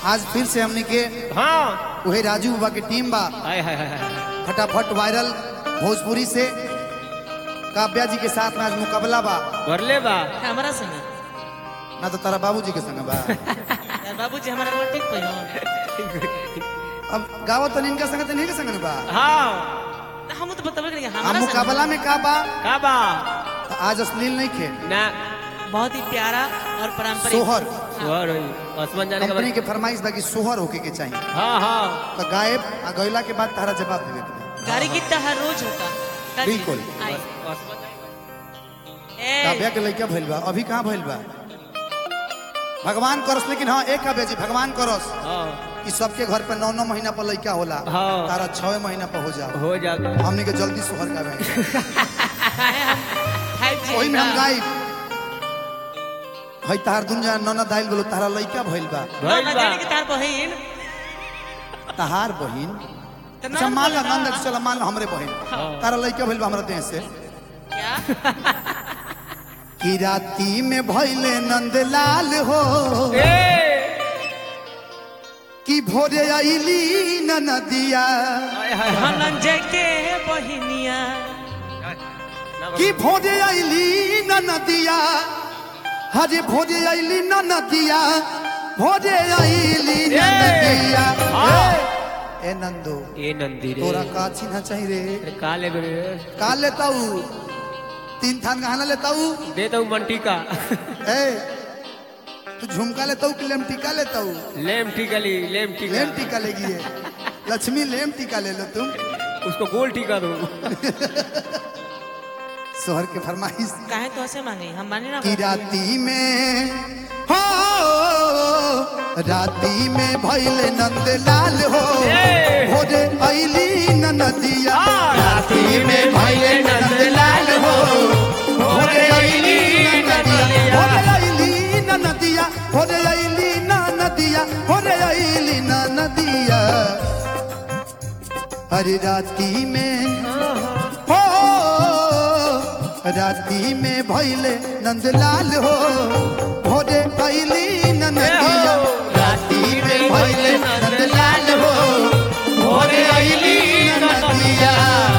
आज फिर से हमने के हाँ वही राजू बाबा के टीम बा हाय हाय हाय हाय फटाफट वायरल भोजपुरी से काव्या जी के साथ में आज मुकाबला बा भरले बा हमारा संग ना तो तारा बाबूजी के संग बा यार बाबूजी हमारा रोड ठीक पहिलो अब गावत तो इनका संग तो नहीं के संग न बा हाँ हम तो बतावे करेंगे हम हमारा संग मुकाबला में का बा का बा तो आज अश्लील नहीं खे ना बहुत ही प्यारा और पारंपरिक सोहर सुहर होई आसमान जाने का कंपनी के फरमाइश बा कि सोहर होके के चाहिए हाँ हाँ तो गायब आ गइला के बाद तारा जवाब देवे के बा। गाड़ी की हर रोज होता काजी? बिल्कुल। आई। आसमान जाने ए, काव्या के लड़का भइल बा अभी कहाँ भइल बा भगवान करस लेकिन हाँ एक काव्या जी भगवान करस का- हाँ कि सबके घर पे नौ नौ महीना पर लड़का होला हाँ। तारा छह महीना पर हो जाओ हो जाता हमने के जल्दी सोहर का बहन फाइव जी वही में हम का। गाई हई तार दुनिया नौना दाइल बोलो तारा लड़का भइल बा ना, भइल ना बा जाने की तार बहिन तहार बहिन तो अच्छा नाम मान लो बोला। नंद चलो मान लो हमरे बहिन हाँ। तारा लड़का भइल बा हमरा देह से क्या कि राती में भइले नंदलाल हो ए कि भोरे आईली न नदिया हाय हाय हाय धनंजय के बहिनिया ना कि भोरे आईली न नदिया हजे भोरे आईली न नदिया भोरे आईली न ए! नदिया हाँ। ए, ए नंदो ए नंदी रे तोरा का चिन्ह चाहिए रे अरे का ले रे का लेताऊ तीन थान गहना लेताऊ दे दो मंटी का ए तू झुमका लेताऊ कि लेम टीका लेताऊ लेम टिकली लेम टिका लेम टीका लेगी ये लक्ष्मी लेम टीका ले लो तुम उसको गोल टिका दो सोहर के फरमाइश काहे तो ऐसे मांगे हम माने ना की राती में हो राती में भैले नंदलाल हो ए! भोरे ऐली न नदिया हाँ, राती में भैले नंदलाल हो भोरे ऐली न नदिया भोरे ऐली न नदिया भोरे ऐली न नदिया भोरे ऐली न नदिया अरे राती में हो राती में भैले नंदलाल हो भोरे ऐली न नदिया राती में भैले नंदलाल हो भोरे ऐली न नदिया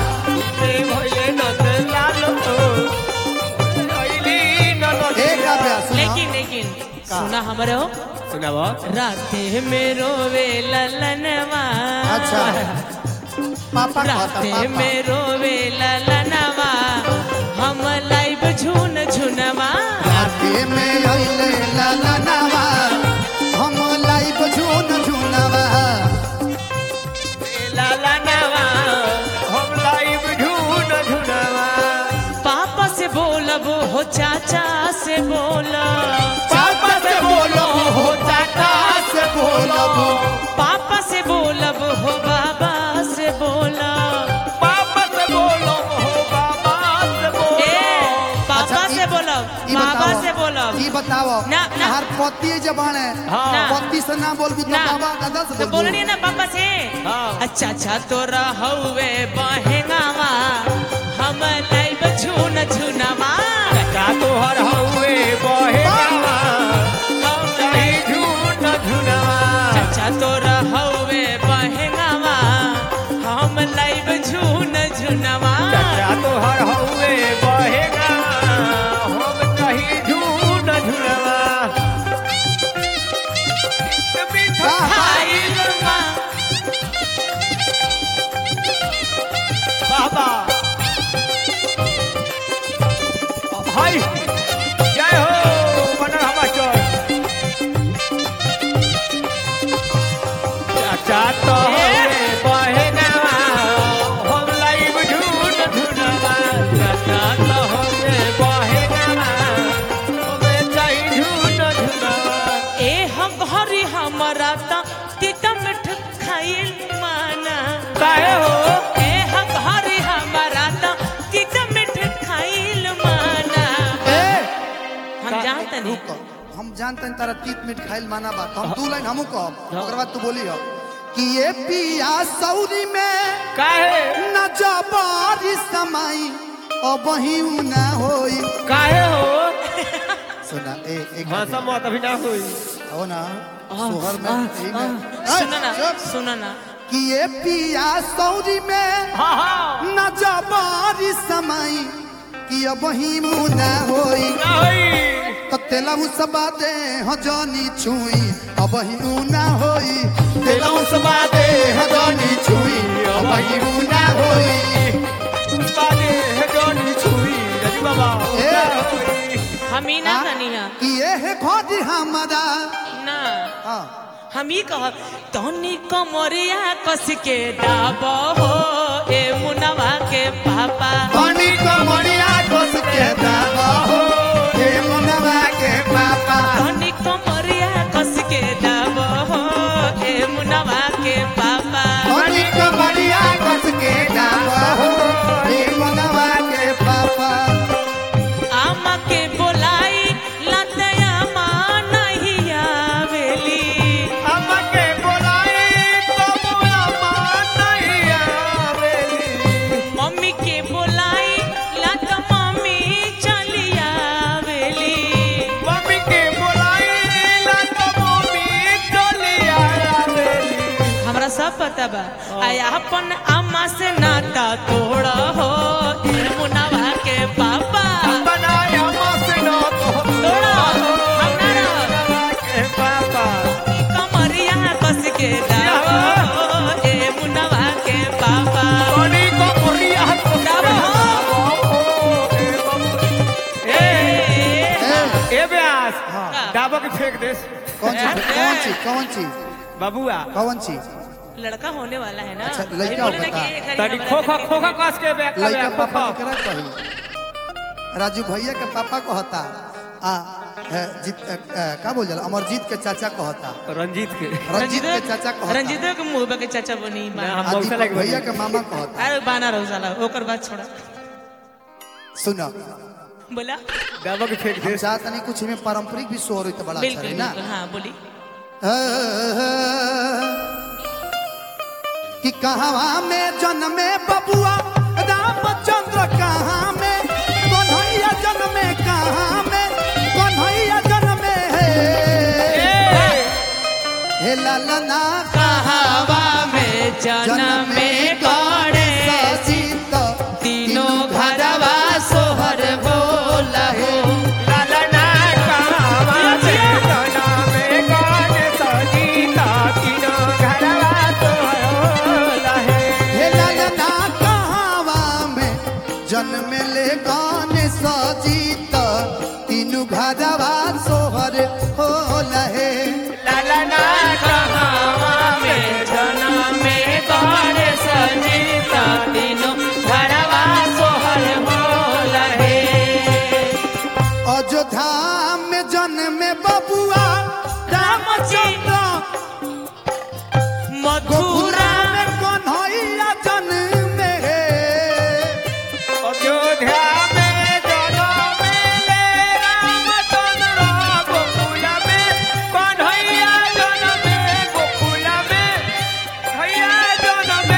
एक अभ्यास सुना। लेकिन लेकिन सुना हमारे हो सुनाबो राते में रोवे ललनवा अच्छा पापा कहता राते पापा में रोवे ललनवा हम लाइव झुन झुनवा राती में ऐले ललनवा हम लाइव झून झूनवा लाला नवा हम लाइव झून झुनवा पापा से बोलब हो चाचा से बोलब पापा से बोलो हो चाचा से बोलो पापा से बोलब हो बाबा से बोलब पापा से बोलो हो बाबा से बोलो ए पापा अच्छा, से ई- बोलब ई बाबा बताओ, से बोलब ई बताओ ना, ना। हर पति जबान है हाँ। ना। पति से ना बोलबी तो ना बाबा दादा से तो बोलबू। बोलनी ना पापा से हाँ। अच्छा अच्छा तोरा हौवे बहेंगावा हम लाइव झून झुनवा का तोहर हउए बहे गावा हम नहीं झूठ झुनवा अच्छा तोरा हौवे बहेंगावा हम लाइव झून झुनवा का तोहर हउए बहे गावा हम नहीं झूठ झुनवा मीठा खाइल माँ बाबा भाई जय हो बनर हमाचर चाचा तो हवे बहे गावा हम लाइव झूठ झुनवा चाचा तो हवे बहे गावा हमें चाहिए झूठ झुनवा ए हम घरी हमारा ता तीता मिठ खाइल माना काहे हो ए हम घरी हमारा ता तीता मिठ खाइल माना ए हम जानते नहीं रुक हम जानते हैं तारा तीत मीट खाइल माना बात हम दू लाइन हमू कहब ओकर बाद तू बोली हो कि ये पिया सौरी में काहे न जबारी समाई अब ही ना होई काहे हो सुना ए एक भाषा मत अभी ना हुई हो ना आह, सोहर में आह, यही आह, में सुनो ना ए, चुप। सुनो ना कि ये पिया सौरी में हाँ हाँ न जबारी समाई कि अब ही मुना होई नहीं तो तेलहु सबा दे हजानी छुई अब ही ऊना होई तेलहु सबा दे हजानी छुई अब ही ऊना होई बाले है जोनी छुई रजी बाबा ए। हम ही ना हाँ? कनिया कि ये है खोज हमारा ना हाँ हम ही कह तनी कमरिया कस के दाब हो ए मुनवा के पापा पानी को मरिया कोस के दावा हो हे मनवा के पापा तनी कमरिया कस के दाब हो ए मुनवा के पापा पानी को मरिया कोस के दावा हो हे मनवा के पापा आमा के बोलाई लतया माँ नहीं आवेली हमके बोलाए तो बुआ मान नहीं आवेली मम्मी के बोलाई लत मम्मी चली आवेली मम्मी के बोलाए ना तो मम्मी चली आवेली हमरा सब पता बा आया अपन अम्मा से नाता तोड़ा हो ए मुनवा के पापा बनाया मसनो तो तोड़ा हम ना रह के पापा कमरिया कस के दावा हो ए मुनवा के पापा कोनी को मुरिया तो दावा हो ए ए ए ब्यास हाँ। डाबो के फेंक दे कौन चीज कौन चीज कौन चीज बाबूआ कौन चीज लड़का होने वाला है ना अच्छा, अभी लड़का बोले ना होता। कि एक हरी तनी हमारा खोखा लड़की खोखा है। कस के बैक लड़का बैक पापा खोखा केकरा कही राजू भैया के पापा कहता आ है, जीत अ, अ, का बोल जाला अमरजीत के चाचा कहता रंजीत के रंजीत के चाचा कहता रंजीत के मुंह के चाचा बनी ना, हम आ मौसा दीपक लगे भैया के मामा कहता अरे बाना रहो साला ओकर बात छोड़ा सुनो बोला डाबो के फेंक दे हम चाहत नहीं कुछ में पारंपरिक भी शोर होई तो बड़ा अच्छा बिल्कुल रही ना बिल्कुल हाँ बोली कि कहवा में जन्मे बबुआ रामचंद्र कहाँ में कन्हैया जन्मे कहाँ में कन्हैया जन्मे है हे ललना कहावा में जन्म में गौड़े सजीत तीनों घरवा सोहर बोला हो लालना कहावा में जना में गाने सजीता तीनों घरवा तो लहे हे ललना कहवा में जन्म ले गाने सजीत तीनू घरवा सोहर हो लहे लालना कहावा में जन्म में गौड़े सजीता तीनों घरवा सोहर बोला है अयोध्या में जन्म बबुआ रामचंद्र गोकुला मथुरा में कन्हैया जन्म है अयोध्या में जनम ले रामचंद्र गोकुल में कन्हैया जनम गोकुल में भैया जनम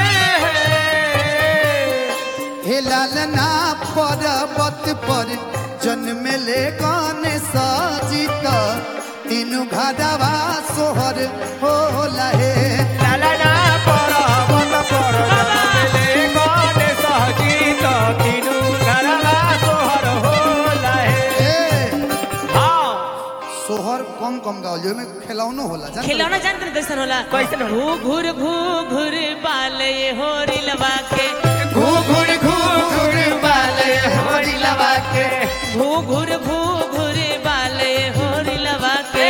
हे लालना पर्वत पर जन्म ले गाने सजीत तीनू घरवा सोहर हो लहे लालना पर्वत पर जनम ले गणे सहजीत तीनू घरवा सोहर होला हे ए हाँ सोहर कम कम गावल जो में खिलौनो होला जान खिलौना जानते हैं कैसन होला कैसन होला? घू घूर घू घूर बाल ये होरी लवा के घू घूर घू घूर बाले हमारी लवा के घू घूर घू घूर बाल ये होरी लवा के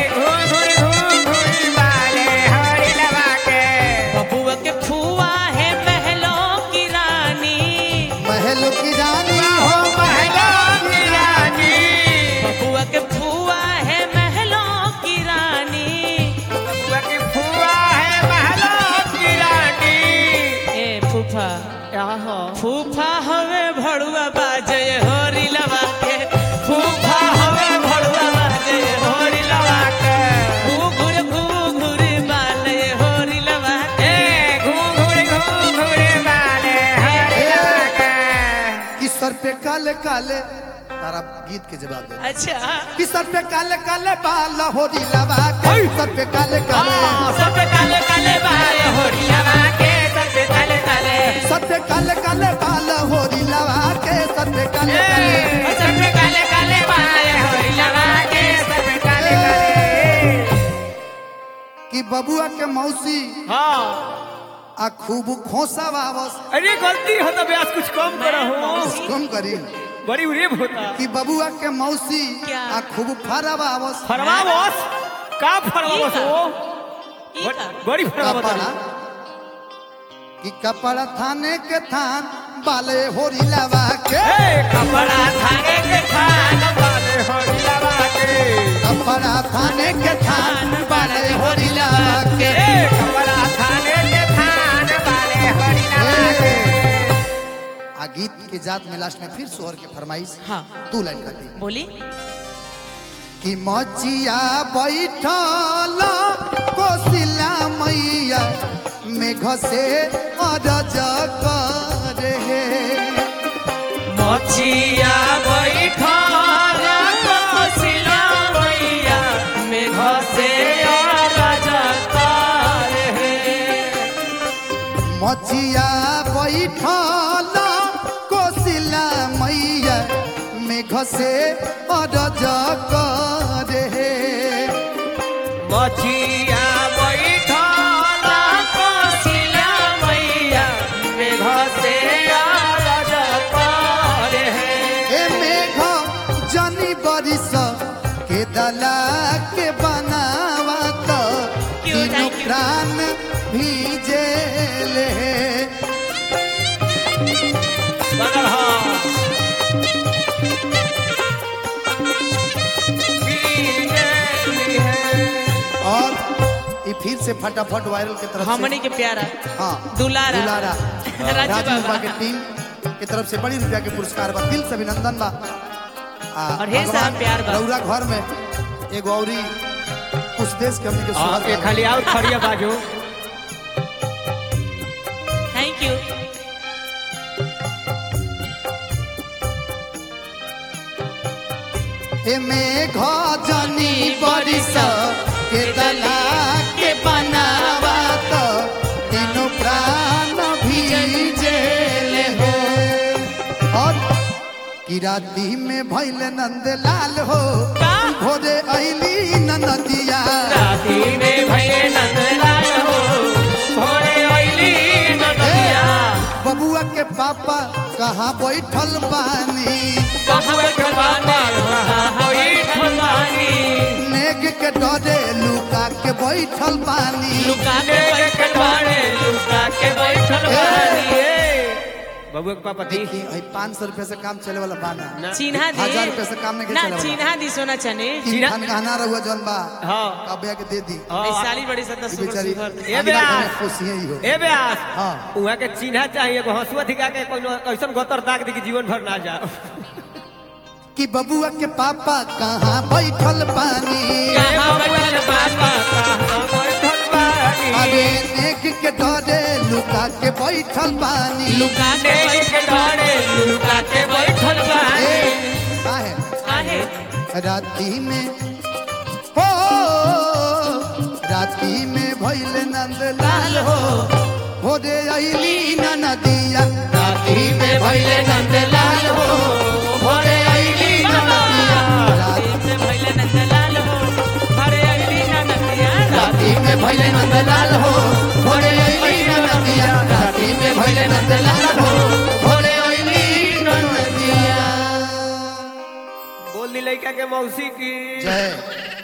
बबुआ के फुआ है महलों की रानी महल की रानी हो बबुआ के फुआ है महलों की रानी ए फूफा फूफा हवे भड़ुआ बाजे होरी लवा के फूफा हवे भड़ुआ बाजे होरी लवा के घूघुर घूघुर बाले होरी लवा के कि सर पे काले काले तारा गीत के जवाब दे अच्छा कि सर पे काले काले बाल होरी लगा के सर पे काले काले सब काले काले बाल होरी लगा के सब काले काले सर पे काले काले बाल होरी लगा के सर पे काले काले सब काले काले बाल होरी लगा के सब काले काले कि बबुआ के मौसी हाँ आ खूब खोसा वावस अरे गलती हो तो ब्यास कुछ कम करो कम करी बड़ी उरेब होता कि बबुआ के मौसी क्या? आ खूब फरा वावस फरवा बस का फरवा बस वो ई का? बड़ी फरवा कपड़ा बता कि कपड़ा थाने के थान बाले होरी लगा के कपड़ा थाने के थान बाले होरी लगा के कपड़ा थाने के थान बाले होरी लगा के ए, कपड़ा थाने के थान बाले होरी लगा के आ गीत के जात में लास्ट में फिर सोहर के फरमाइश हाँ तू लाइन काटी बोली कि मचिया बैठल कोसिला मैया मेघ से अरज करे मचिया बैठल कोसिला मैया मेघ से अरज करे मचिया बैठल कोसिला मैया मेघ से अरज करे मछिया बैठल कोसिला मैया मेघ से अरज करे ए मेघ जनी बरिस के दला के बनावत क्यों, तीनों thank you. प्राण भीजेले बदल हाँ बीजेली है और ये फिर से फटाफट वायरल की तरफ हमनी से के प्यारा हाँ दुलारा। दुलारा राजू राजू बाबा। बाबा के टीम की तरफ से बड़ी रुपया के पुरस्कार बा दिल से अभिनंदन बा आ, और ढेर सारा भगवान प्यार बा। रउरा घर में एगो औरी कुछ देश के हमनी के सुहाग आपके बा। खाली और खड़िया बाजू थैंक यू ए मेघ जनी बरिस के दला के बनावत तीनों प्राण भीजेले हो और कि राती में भैल नंद लाल हो का? भोरे ऐली नदिया राती में भये नंदलाल हो भोरे अइली नदिया बबुआ के पापा कहाँ बैठल बानी कहाँ बैठल बानी कहाँ बैठल बानी नेग के डरे लुका के बैठल बानी लुका के बैठल बानी लुका के बैठल बानी बबुआ के पापा थी देखी पाँच सौ रुपये से काम चले वाला बाना ना। चिन्हा दी हजार रुपये से काम नहीं ना चले वाला चिन्हा दी सोना चने तीन चिन्हा- खान गहना रहुआ जौन बा हाँ कबिया के दे दी हाँ। इस साली बड़ी सत्ता ई सुपर बेचारी सुपर ए अगला ब्यास। खाने खुशी ही हो ए ब्यास हाँ। उहाँ के चिन्हा चाहिए एगो हंसुआ दिखा के कोनो ऐसन गतर दाग दी कि जीवन भर ना जाओ कि बबुआ के पापा कहाँ बैठल बानी कहाँ बैठल बापा कहाँ बैठल बानी? अरे नेग के डरे लुका के बैठल बानी लुका के बैठल बानी लुका के बैठल ए, बानी काहे? काहे राती में हो राती में भैल नंद लाल हो हो रे अली नदिया राती में भैल नंद लाल हो हो रे अली नदिया राती में भइले नंदलाल हो भरे अइली नदिया राती में भैल नंद लाल हो हो रे अली नदिया राती में भैल नंद लाल हो हो रे अली नदिया बोल दी लड़का के मौसी की जय